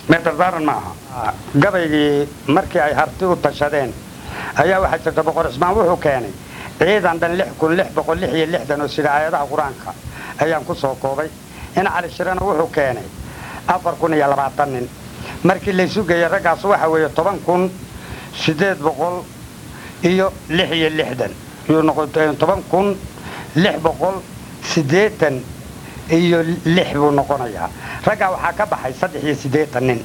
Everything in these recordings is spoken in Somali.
meetardaaran ma aha gabaygii markii ay harti u tashadeen ayaa waxaa jirta boqor cismaan wuxuu keenay ciidan dhan lix kun lix boqol lix iyo lixdan oo sida aayadaha qur-aanka ayaan ku soo koobay in cali shirana wuxuu keenay afar kun iyo labaatan nin markii laysu geeyey raggaas waxa weeye toban kun siddeed boqol iyo lix iyo lixdan yuu noqotay toban kun lix boqol siddeetan iyo lix buu noqonayaa raggaa waxaa ka baxay saddex iyo siddeetan nin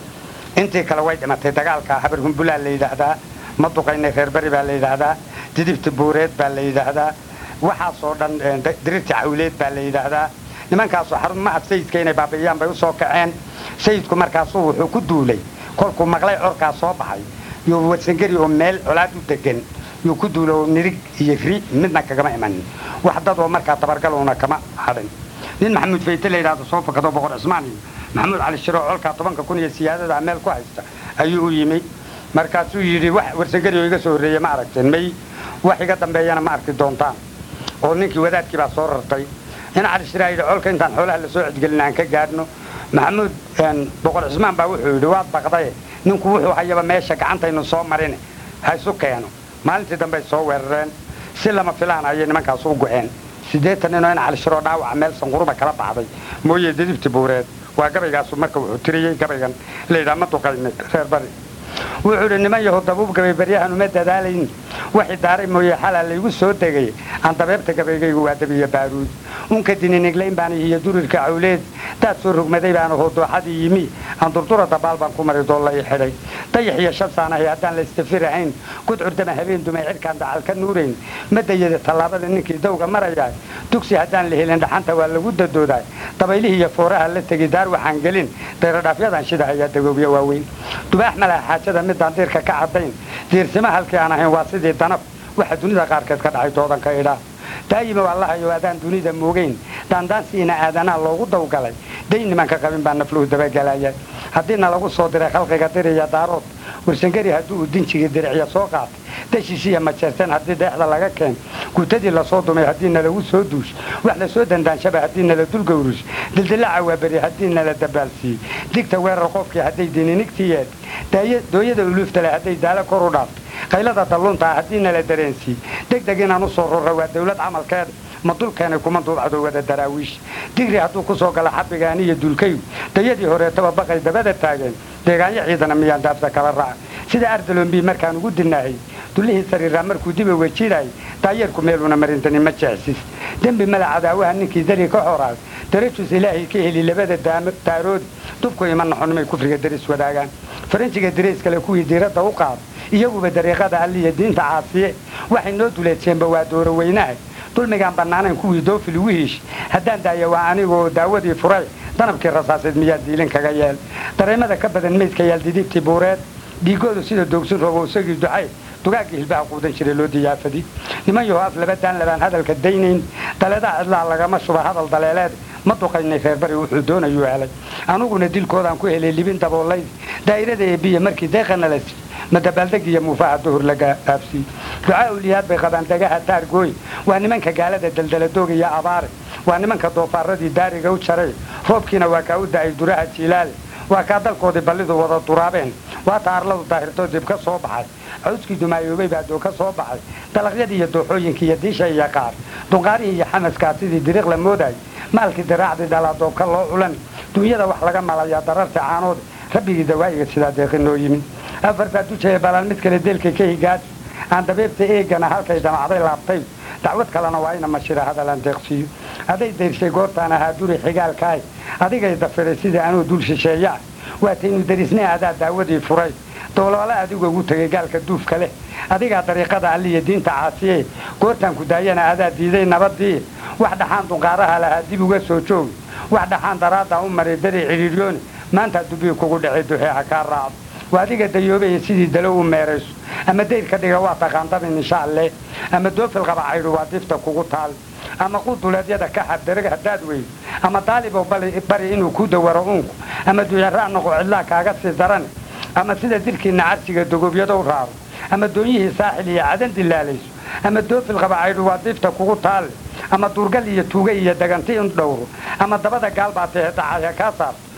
intii kale way dhimatay dagaalka habar humbulaa la yidhaahdaa maduqaynay reer beri baa la yidhaahdaa didibti buureed baa la yidhaahdaa waxaasoo dhan dirirti cawleed baa la yidhaahdaa nimankaasoo xarumaha sayidka inay baabi'iyaan bay u soo kaceen sayidku markaasuu wuxuu ku duulay kolkuu maqlay corkaas soo baxay yuu warsangeri oo meel colaad u degan yuu ku duulay oo nirig iyo ri midna kagama imanin wax dad oo markaa tabargaluuna kama hadhin nin maxamuud fayte la yidhahdo soo fakado boqor cismaan iyo maxamuud cali shiro oo colkaa tobanka kun iyo siyaadada meel ku haysta ayuu u yimi markaasuu yidhi wax warsangeri oo iga soo horreeye ma aragteen may wax iga dambeeyana ma arki doontaan oo ninkii wadaadkii baa soo rartay in cali shiraa yidhi colka intaan xoolaha lasoo cidgelin aan ka gaadhno maxamuud boqor cismaan baa wuxuu yidhi waad baqdaye ninku wuxuu hayaba meesha gacantaynu soo marine ha isu keeno maalintii dambey soo weerareen si lama filaan ayay nimankaas u go'een siddeetan ninoo in cali shiroo dhaawaca meel sanquruba kala baxday mooye didibti buureed waa gabaygaasu marka wuxuu tiriyey gabaygan layidhaha ma duqayne reer bari wuxuu idhi niman yahow dabuub gabay baryahan uma dadaalayn waxi daaray mooye xalaa laygu soo degay aan dabeebta gabaygaygu waa dabiya baaruud unka dininiglayn baan iyo durirka cawleed daad soo rogmaday baana hoodooxadii yimi aan durdura dabaal baan ku mari doolla i xidhay dayax iyo shabsaanahay haddaan la istafirahayn gudcurdama habeen dumay cidhkaan dacal ka nuurayn ma dayada tallaabada ninkii dawga marayaa dugsi haddaan la helin dhaxanta waa lagu dadoodaa dabaylihii iyo fooraha la tegi daar waxaan gelin dayradhaafyadan shida ayaa dagoobya waaweyn dubaax malaha xaajada midaan diirka ka caddayn diirsima halkii aan ahayn waa sidii danab waxa dunida qaarkeed ka dhacay doodanka idhaa daayima waa lahayo adaan dunida moogeyn daandaansiina aadanaa loogu dawgalay dayn nimanka qabin baa nafluhu dabagelaya haddiina lagu soo diray khalqiga diriya daarood warsangeri haddii uu dinjigii diricya soo qaatay dashiishiya majeerteen haddii deexda laga keen gutadii lasoo dumay haddii nalagu soo duush wax lasoo dandaanshaba haddii nala dulgowrush dildilaaca waa beri haddii nala dabaalsiiyey digta weerar qofkii hadday dininigtii yeed dooyada uluuftale hadday daalo kor u dhaaftay qaylada dalluuntaa haddii nala dareensiiy degdeg inaan u soo rorra waa dawlad camalkeeda ma dulkeenay kuma duubcdo wada daraawiish digri hadduu ku soo gala xabigaan iyo dulkayu dayadii horeetaba baqay dabada taageen deegaanyo ciidana miyaan daafta kala raaca sida ardalombi markaan ugu dinaahay dullihii sariiraa markuu diba wejidaayay daayeerku meeluna marintani ma jecsis dembi mala cadaawaha ninkii dari ka xoraay darajus ilaahay ka heli labada daaroodi dubku ima naxonimay kufriga daris wadaagaan faranjiga dirays kale kuwii diiradda u qaada iyaguba dariiqada alliya diinta caasiye waxay noo duleejeenba waa dooro weynaha dulmigaan bannaanayn kuwii doofil ugu hiish haddaan daaya waa anigoo daawadii furay danabkii rasaaseed miyaa diilin kaga yeel dareemada ka badan meydka yaal didibtii buureed dhiigoodu sida doogsin roobo isagii ducay dugaaggii hilbaha quudan jiray loo diyaafadi niman yaho af laba daan labaan hadalka daynayn daleedaa cidlaa lagama shuba hadal daleeleed ma duqaynay reerbari wuxuu doonayuu helay anuguna dilkoodaan ku helay libin daboolayd daa'irada eebiya markii deeqana la sii ma dabaaldeg iyo muufaha duhur laga aabsiiy ducaa uliyaad bay qabaan degaha taargooy waa nimanka gaalada daldaladooga iyo abaare waa nimanka doofaaradii daariga u jaray roobkiina waa kaa u da'ay duraha jiilaale waa kaa dalkoodii ballidu wada duraabeen waa taarladu daahirtoo dib ka soo baxay cawskii dumaayoobay baa doo ka soo baxay dalaqyadii iyo dooxooyinkii iyo diisha iyo qaar dunqaarihii iyo xamaskaa sidii diriiq la moodaay maalkii diraacdii dhalaa doobka loo culan duunyada wax laga malayaa dararta caanood rabbigii dawaa'iga sidaa deeqi noo yimin afartaa dujaya balaan mid kale deelkay ka higaad aan dabeebta eegana halkay damacday laabtay dacwad kalena waa ina mashira hadalaan deeqsiiyo hadday dayrshay goortaan ahaa duri xigaalkaay adigay dafiray sidai anuu dul shisheeyaa waataynu darisnay adaa daawadii furay dowloola adigu ugu tegay gaalka duufka leh adigaa dariiqada alliya diinta caasiye goortaan ku daayana adaa diiday nabadii wax dhaxaan dunqaaraha lahaa dib uga soo joogi wax dhaxaan daraaddaa u maray dari cidhiiryooni maantaa dubii kugu dhacay duxee ha kaa raacdo waa adiga dayoobaya sidii dalo u meerayso ama dayr ka dhiga waa taqaandamin insha alleh ama doofil qaba caydhu waa difta kugu taal ama quduleedyada ka xabdarag haddaad weydo ama daalibow bari inuu ku dawaro uunku ama duyaraa noqo cidlaa kaaga sii daran ama sida dilkiinna carsiga dogobyadow raaro ama doonyihii saaxil iyo cadan dilaalayso ama doofil qaba caydhu waa difta kugu taalle ama duurgal iyo tuuga iyo daganti in dhowro ama dabada gaalbaa tahe dacaya kaa saarto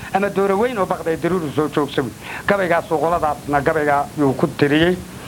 ama dooro weyn oo baqday daruuru soo joogsawi gabaygaasuu qoladaasna gabaygaa yuu ku tiriyey